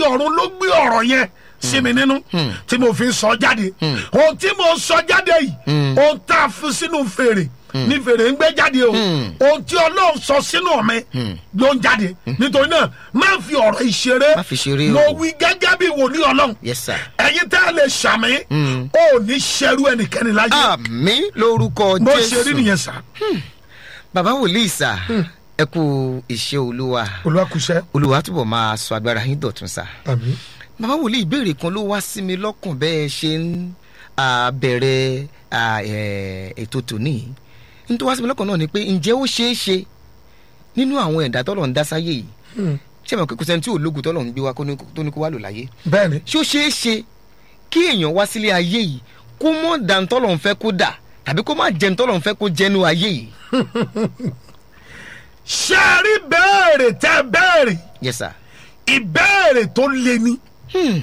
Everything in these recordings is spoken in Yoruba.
ọ̀run ló gbé ọ̀rọ̀ yẹn sí mi nínú tí mo fi sọ jáde ohun tí mo sọ jáde yìí ohun tá a fi sínú fèrè ní fèrè ń gbé jáde o ohun tí ọlọ́run sọ sínú mi ló ń jáde nítorí náà má fi ọ̀rọ̀ ìṣeré Má fi ṣeré mo o. wí gẹ́gẹ́ bí wòlíì ọlọ́run yes sir. ẹ̀yin tẹ́ ẹ lè ṣàmì ó ní ṣerú ẹnikẹ́ni láyé àmì lórúkọ bó ṣe rí jésù nìyẹn sá bàbá wòlíì sà ẹ kú iṣẹ́ olúwa olùwàkùsẹ́ olúwa túbọ̀ máa sọ agbára yín dọ̀tun sà. àmì bàbá wòlíì ìbéèrè kan ló wá sí mi lọ́kàn bẹ́ẹ̀ ṣe ń ah, bẹ̀rẹ̀ ah, eh, ètò tòní n tó wá sí mi lọ́kàn náà ni pé ǹjẹ́ ó ṣeé ṣe nínú àwọn ẹ̀dá tọ́lọ̀ ń dá sáyé yìí ṣé mo kò sẹ́ni tí ológun tọ́lọ̀ ń gbé wa kó ní- tó ní kó wá lò láyé bẹ́ẹ̀ ni ṣé ó ṣeé ṣe kí èèyàn wá sílé ayé yìí kó mọ̀ dantọ́lọ̀ ń fẹ́ kó dà tàbí kó má jẹun tọ́lọ̀ ń fẹ́ kó jẹ́nu ayé yìí. ṣé ẹ rí béèrè tẹ́ béèrè yes sir. ìbéèrè tó le ni Hmm.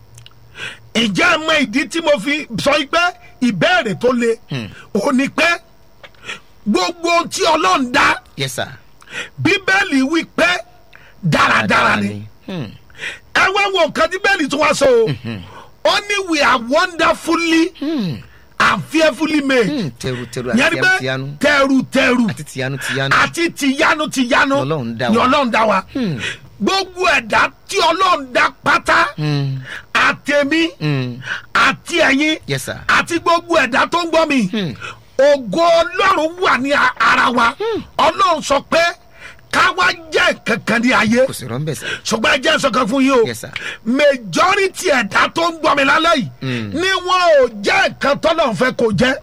ìjà mọ ìdí tí mo fi sọ pé ìbéèrè tó le ò ní pé gbogbo ohun tí ọlọ́run dá yes sir. bíbélì wí pé dáradára ni Hmm. ẹ wá wo nǹkan tí bẹ́ẹ̀lì tún wá sọ o ó ní we are wonderfully Hmm. and fearfully made Hmm. tẹrù tẹrù yẹn àti ni pé tiyanu tẹrù tẹrù àti tiyanu tiyanu. àti tìyanu tìyanu Ọlọ́run dá ni wa. ọlọ́run dá wa Hmm. gbogbo ẹ̀dá tí ọlọ́run dá pátá Hmm. àtẹ̀mí Hmm. àti ẹ̀yin yes sir. àti gbogbo ẹ̀dá tó ń gbọ́ mi Hmm. ògo ọlọ́run wà ní a- ara wa ọlọ́run sọ pé káwa jẹ́ kankan ní ayé kò sí rọ́ńbẹ̀ sẹ́. ṣùgbọ́n ẹ jẹ́ sọ̀kan fún yín o Yes, sir. majority ẹ̀dá tó ń gbọ́ mi lálẹ́ yìí Mm. ni wọn ò jẹ́ nǹkan tọ́lọ́run fẹ́ kó jẹ́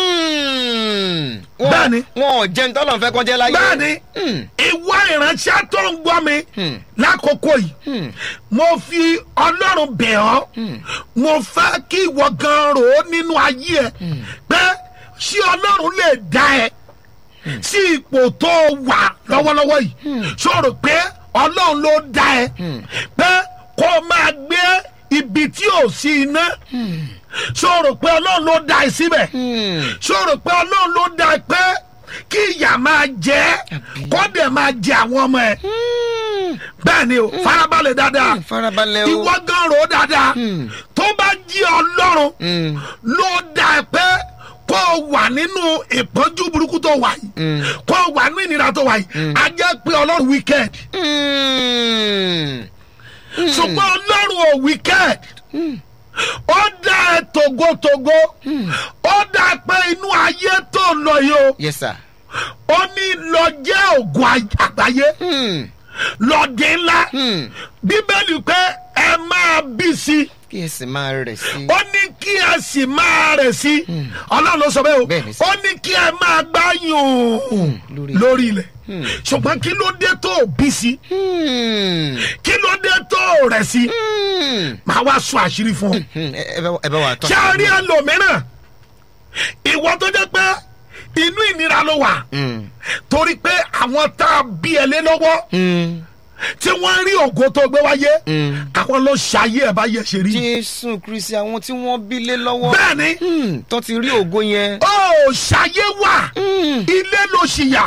Bẹ́ẹ̀ni. wọn ò jẹun tọ́lọ̀ fẹ́ kọjá láyé. bẹ́ẹ̀ni Hmm. ìwọ ìránṣẹ́ tó ń gbọ́ mi Hmm. lákòókò yìí Hmm. mo fi ọlọ́run bẹ̀ ọ́ mo fẹ́ kí ìwọ gan rò ó nínú ayé ẹ pé ṣé ọlọ́run lè dá ẹ sí ipò tó wà lọ́wọ́lọ́wọ́ yìí ṣòro pé ọlọ́run ló dá ẹ pé kó o máa gbé ibi tí ò sí iná ṣòro pé ọlọ́run ló dá ẹ síbẹ̀ Hmm. ṣòro pé ọlọ́run ló dá ẹ pé kí ìyà máa jẹ ẹ́ kó dẹ̀ máa jẹ àwọn ọmọ ẹ Hmm. bẹ́ẹ̀ ni o farabalẹ̀ dáadáa Hmm. farabalẹ̀ o. ìwọ gan ro dáadáa Hmm. tó bá jí ọlọ́run Hmm. ló dá ẹ pé kó o wà nínú ìpọ́njú burúkú tó wà yìí Hmm. kó o wà nínú ìnira tó wà yìí a jẹ́ pé ọlọ́run wicked Hmm. ṣùgbọ́n ọlọ́run ò wicked ó dá ẹ togotogo ó dá ẹ pé inú ayé tó ń lọ yìí o yes sir. ó ní lọ jẹ́ ògùn ay- àgbáyé Hmm. lọ́ọ̀dẹ ńlá Hmm. bíbélì pé ẹ máa bí sí i. kí ẹ sì máa rẹ̀ sí. ó ní kí ẹ sì máa rẹ̀ sí ọlọ́run ló sọ bẹ́ẹ̀ o Bẹ́ẹ̀ ni sir. ó ní kí ẹ máa gbáyùn lórí- lórí ilẹ̀ ṣùgbọ́n kí ló dé tó o bí sí Hmm. kí ló dé tó o rẹ̀ sí Hmm. màá wá sọ àṣírí fún ọ. Hmm. ẹ ẹ bá- ẹ bá wa tọ́. ṣé a rí ẹlòmíràn ìwọ tó jẹ́ pé inú ìnira ló wà Hmm. torí pé àwọn tá a bí ẹ lé lọ́wọ́ Hmm. tí wọ́n rí ògo tó gbé wáyé Hmm. àwọn ló ṣayé ẹ̀ bá yẹ ṣe rí. jésù kristi àwọn tí wọ́n bí lé lọ́wọ́. bẹ́ẹ̀ ni Hmm. tó ti rí ògo yẹn. ó ṣayé wà Hmm. ilé ló ṣìyà.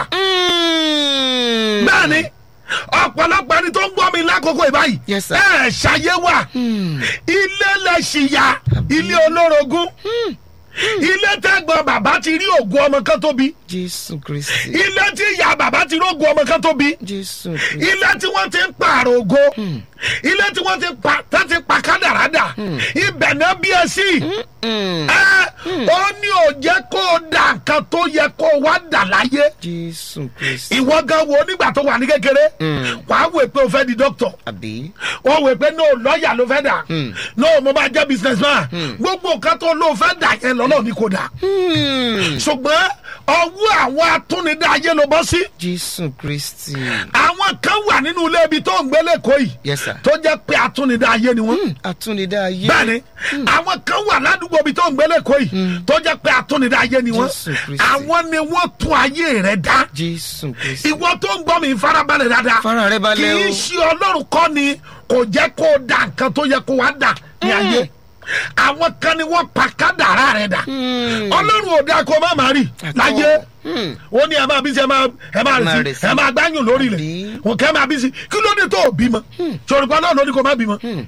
Hmm. bẹ́ẹ̀ni ọ̀pọ̀lọpọ̀ ẹni tó ń gbọ́ mi lákòókò ìbáyìí Yes, sir. ẹ ṣayé wà Hmm. ilé lẹ́sìyà ilé olórogún ilé tẹ́gbọ́n bàbá ti rí ògùn ọmọ kan tóbi jésù kristi. ilé tí ìyá bàbá ti rí ògùn ọmọ kan tóbi jésù kristi. ilé tí wọ́n ti ń pààrọ̀ ògo ilé tí wọ́n ti pa tá ti pa kádàrádà ibẹ̀ náà bí ẹ sí Hmm. ẹ ó ní ò jẹ́ kó o dà nǹkan tó yẹ kó o wá dà láyé jésù kristi. ìwọ gan wo nígbà tó wà ní kékeré Mm. wàá wò pé o fẹ́ di dókítà àbí. wọ́n wò pé no lọ́ọ̀yà ló fẹ́ dà Mm. no mo máa jẹ́ business man gbogbo nǹkan tó ló fẹ́ dà yẹn lọ́nà ní kò dà Hmm. ṣùgbọ́n ọwọ́ àwọn atúnidá ayé ló bọ́ sí jésù kristi. àwọn kan wà nínú ilé ibi tó ń gbé lẹ́kọ̀ọ́ yìí yes sir. tó jẹ́ pé atúnidá ayé ni wọ́n àtúndá ayé. bẹ́ẹ̀ni àwọn kan wà ládùúgbò ibi tó ń gbé lẹ́kọ̀ọ́ yìí tó jẹ́ pé atúnidá ayé ni wọ́n Jésù Kristi. àwọn ni wọ́n tún ayé rẹ̀ dá jésù kristi. ìwọ tó ń gbọ́ mi farabalẹ̀ dáadáa fara rẹ kì balẹ̀ o. í ṣe ọlọ́run kọ́ ni kò jẹ́ kó o da nǹkan tó yẹ kó wá dà ní ayé àwọn kan ni wọ́n pa kádàrá rẹ̀ dà Hmm. ọlọ́run ò dáa kó o má máa rì Àtọ́. láyé Hmm. ó ní ẹ máa bí sí ẹ máa ẹ máa Máa rì rì sí sí. ẹ máa gbáyùn lórí Àbí? rẹ̀ òkè máa bí sí kí ló dé tó o bímọ sọ̀rọ̀ pa náà ló ní kó o má bímọ